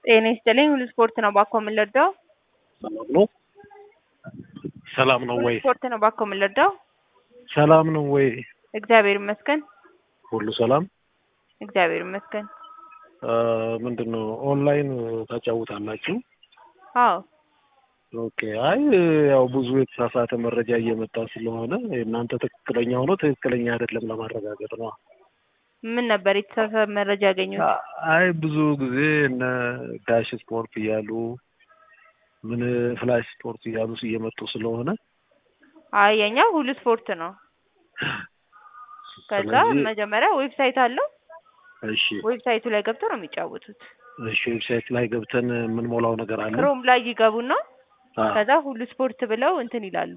ጤና ይስጥልኝ ሁሉ ስፖርት ነው ባኮ የምንለዳው ሰላም ነው ሰላም ነው ሁሉ ወይ? ስፖርት ነው ባኮ የምንለዳው ሰላም ነው ወይ? እግዚአብሔር ይመስገን ሁሉ ሰላም። እግዚአብሔር ይመስገን ምንድን ነው ኦንላይን ታጫውታላችሁ? አዎ ኦኬ። አይ ያው ብዙ የተሳሳተ መረጃ እየመጣ ስለሆነ የእናንተ ትክክለኛ ሆኖ ትክክለኛ አይደለም ለማረጋገጥ ነው። ምን ነበር የተሳሳተ መረጃ ያገኙት? አይ ብዙ ጊዜ እነ ዳሽ ስፖርት እያሉ ምን ፍላሽ ስፖርት እያሉ እየመጡ ስለሆነ አይ የኛ ሁሉ ስፖርት ነው። ከዛ ስለዚህ መጀመሪያ ዌብሳይት አለው። እሺ ዌብሳይቱ ላይ ገብተው ነው የሚጫወቱት። እሺ ዌብሳይት ላይ ገብተን የምንሞላው ነገር አለ። ክሮም ላይ ይገቡና አ- ከዛ ሁሉ ስፖርት ብለው እንትን ይላሉ